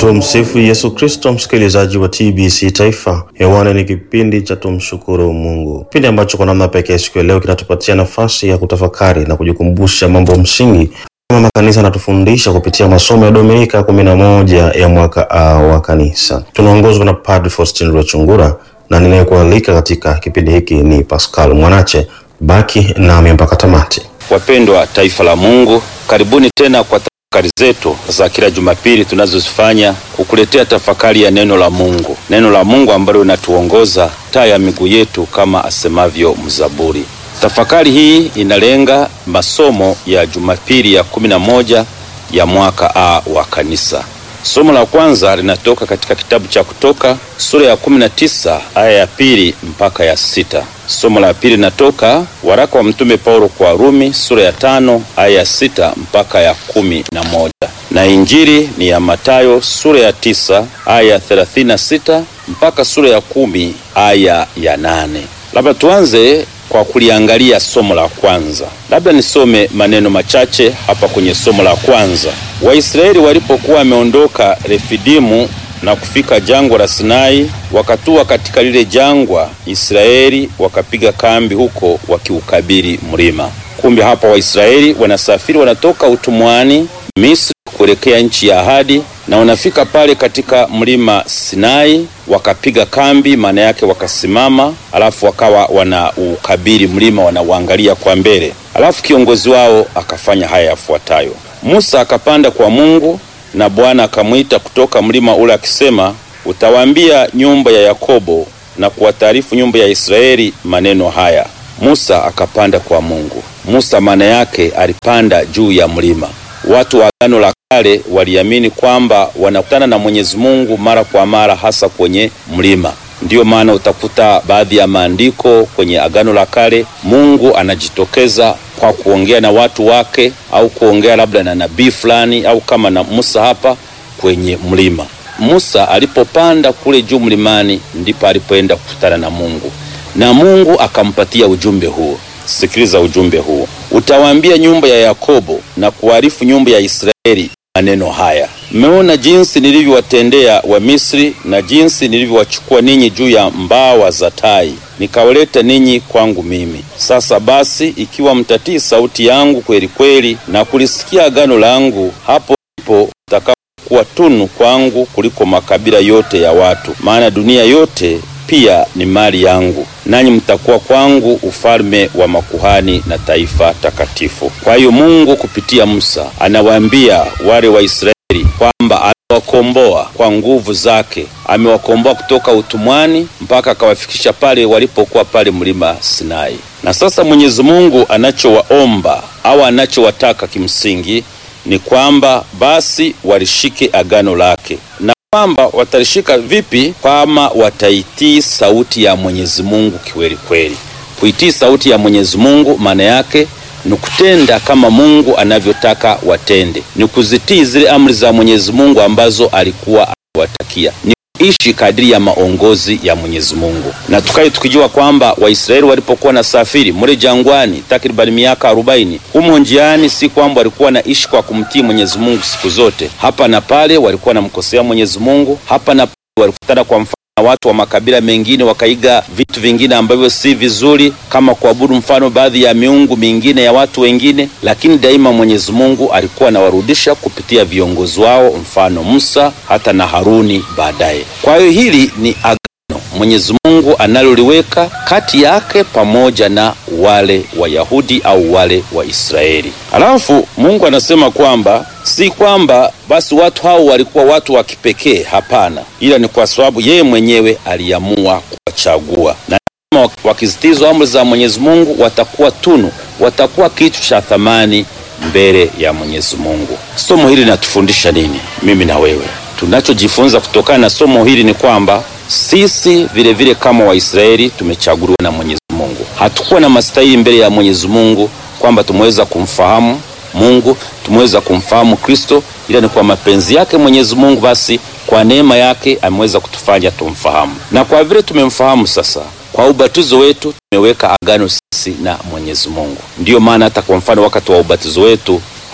Tumsifu Yesu Kristo, msikilizaji wa TBC Taifa. Hewani ni kipindi cha tumshukuru Mungu, kipindi ambacho kwa namna pekee siku ya leo kinatupatia nafasi ya kutafakari na kujikumbusha mambo msingi mama kanisa anatufundisha kupitia masomo ya Dominika kumi na moja ya mwaka A wa kanisa. Tunaongozwa na Padre Faustin Rwachungura na ninayekualika katika kipindi hiki ni Pascal Mwanache. Baki nami mpaka tamati. Wapendwa taifa la Mungu, karibuni tena kwa tafakari zetu za kila Jumapili tunazozifanya kukuletea tafakari ya neno la Mungu, neno la Mungu ambalo linatuongoza taa ya miguu yetu kama asemavyo mzaburi. Tafakari hii inalenga masomo ya Jumapili ya kumi na moja ya mwaka A wa kanisa. Somo la kwanza linatoka katika kitabu cha Kutoka sura ya kumi na tisa aya ya pili mpaka ya sita. Somo la pili linatoka waraka wa Mtume Paulo kwa Warumi sura ya tano aya ya sita mpaka ya kumi na moja na Injili ni ya Matayo sura ya tisa aya ya thelathini na sita mpaka sura ya kumi aya ya nane. Labda tuanze kwa kuliangalia somo la kwanza. Labda nisome maneno machache hapa kwenye somo la kwanza. Waisraeli walipokuwa wameondoka Refidimu na kufika jangwa la Sinai, wakatua katika lile jangwa, Israeli wakapiga kambi huko wakiukabili mlima. Kumbe hapa Waisraeli wanasafiri, wanatoka utumwani Misri kuelekea nchi ya ahadi, na wanafika pale katika mlima Sinai, wakapiga kambi, maana yake wakasimama, alafu wakawa wanaukabili mlima, wanauangalia kwa mbele. Alafu kiongozi wao akafanya haya yafuatayo: Musa akapanda kwa Mungu na Bwana akamwita kutoka mlima ule akisema, utawaambia nyumba ya Yakobo na kuwataarifu nyumba ya Israeli maneno haya. Musa akapanda kwa Mungu. Musa maana yake alipanda juu ya mlima. Watu wa Agano la Kale waliamini kwamba wanakutana na Mwenyezi Mungu mara kwa mara, hasa kwenye mlima. Ndiyo maana utakuta baadhi ya maandiko kwenye Agano la Kale Mungu anajitokeza kwa kuongea na watu wake au kuongea labda na nabii fulani au kama na Musa hapa kwenye mlima. Musa alipopanda kule juu mlimani, ndipo alipoenda kukutana na Mungu na Mungu akampatia ujumbe huo. Sikiliza ujumbe huo, utawaambia nyumba ya Yakobo na kuarifu nyumba ya Israeli maneno haya, mmeona jinsi nilivyowatendea wa Misri na jinsi nilivyowachukua ninyi juu ya mbawa za tai nikawaleta ninyi kwangu mimi. Sasa basi, ikiwa mtatii sauti yangu kweli kweli na kulisikia agano langu, hapo ndipo mtakapokuwa tunu kwangu kuliko makabila yote ya watu, maana dunia yote pia ni mali yangu, nanyi mtakuwa kwangu ufalme wa makuhani na taifa takatifu. Kwa hiyo Mungu kupitia Musa anawaambia wale Waisraeli kwamba amewakomboa kwa nguvu zake, amewakomboa kutoka utumwani mpaka akawafikisha pale walipokuwa pale mlima Sinai. Na sasa Mwenyezi Mungu anachowaomba au anachowataka kimsingi ni kwamba basi walishike agano lake na kwamba watalishika vipi? Kama wataitii sauti ya Mwenyezi Mungu kiweli kweli. Kuitii sauti ya Mwenyezi Mungu maana yake ni kutenda kama Mungu anavyotaka watende, ni kuzitii zile amri za Mwenyezi Mungu ambazo alikuwa aliwatakia, ni ishi kadiri ya maongozi ya Mwenyezi Mungu. Na tukae tukijua kwamba Waisraeli walipokuwa na safiri mule jangwani takribani miaka arobaini, humo njiani, si kwamba walikuwa naishi kwa kumtii Mwenyezi Mungu siku zote. Hapa na pale walikuwa wanamkosea Mwenyezi Mungu, hapa na pale walikutana kwa mfano na watu wa makabila mengine wakaiga vitu vingine ambavyo si vizuri, kama kuabudu mfano baadhi ya miungu mingine ya watu wengine, lakini daima Mwenyezi Mungu alikuwa anawarudisha kupitia viongozi wao, mfano Musa hata na Haruni baadaye. Kwa hiyo hili ni agano Mwenyezi Mungu analoliweka kati yake pamoja na wale Wayahudi au wale Waisraeli. Alafu Mungu anasema kwamba si kwamba basi watu hao walikuwa watu wa kipekee, hapana, ila ni kwa sababu yeye mwenyewe aliamua kuwachagua, na kama wakizitizwa amri za Mwenyezi Mungu watakuwa tunu, watakuwa kitu cha thamani mbele ya Mwenyezi Mungu. Somo hili linatufundisha nini, mimi na wewe? Tunachojifunza kutokana na somo hili ni kwamba sisi vile vile kama Waisraeli tumechaguliwa na Mwenyezi Mungu. Hatukuwa na mastahili mbele ya Mwenyezi Mungu kwamba tumeweza kumfahamu Mungu, tumeweza kumfahamu Kristo, ila ni kwa mapenzi yake Mwenyezi Mungu, basi kwa neema yake ameweza kutufanya tumfahamu. Na kwa vile tumemfahamu sasa, kwa ubatizo wetu tumeweka agano sisi na Mwenyezi Mungu. Ndiyo maana hata kwa mfano wakati wa ubatizo wetu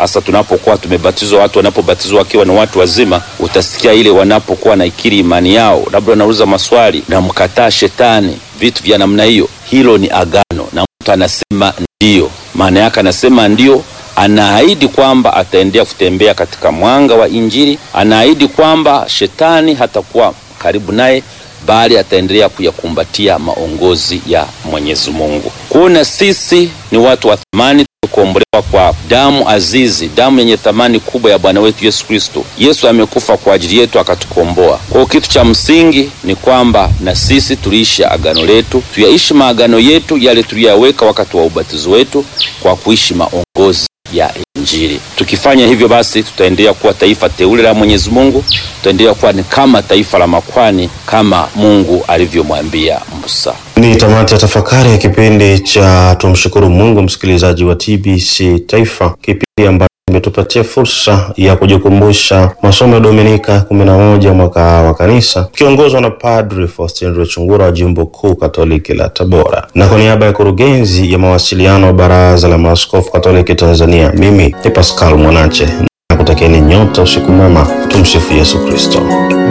hasa tunapokuwa tumebatizwa, watu wanapobatizwa wakiwa ni watu wazima, utasikia ile wanapokuwa naikiri imani yao, labda wanauliza maswali na mkataa shetani, vitu vya namna hiyo, hilo ni agano, na mtu anasema ndio. Maana yake anasema ndio, anaahidi kwamba ataendelea kutembea katika mwanga wa Injili, anaahidi kwamba shetani hatakuwa karibu naye bali ataendelea kuyakumbatia maongozi ya Mwenyezi Mungu. Kuona sisi ni watu wa thamani, tumekombolewa kwa damu azizi, damu yenye thamani kubwa ya Bwana wetu Yesu Kristo. Yesu amekufa kwa ajili yetu akatukomboa. Kwa hiyo kitu cha msingi ni kwamba na sisi tuliishi agano letu, tuyaishi maagano yetu yale tuliyaweka wakati wa ubatizo wetu kwa kuishi maongozi ya Injili. Tukifanya hivyo basi tutaendelea kuwa taifa teule la Mwenyezi Mungu, tutaendelea kuwa ni kama taifa la makwani kama Mungu alivyomwambia Musa. Ni tamati ya tafakari ya kipindi cha tumshukuru Mungu, msikilizaji wa TBC Taifa, kipindi ambacho imetupatia fursa ya kujikumbusha masomo ya Dominika kumi na moja mwaka wa kanisa kiongozwa na Padri Faustin Rwechungura wa jimbo kuu Katoliki la Tabora, na kwa niaba ya kurugenzi ya mawasiliano wa Baraza la Maaskofu Katoliki Tanzania, mimi ni Pascal Mwanache na kutakieni nyote usiku mwema. Tumsifu Yesu Kristo.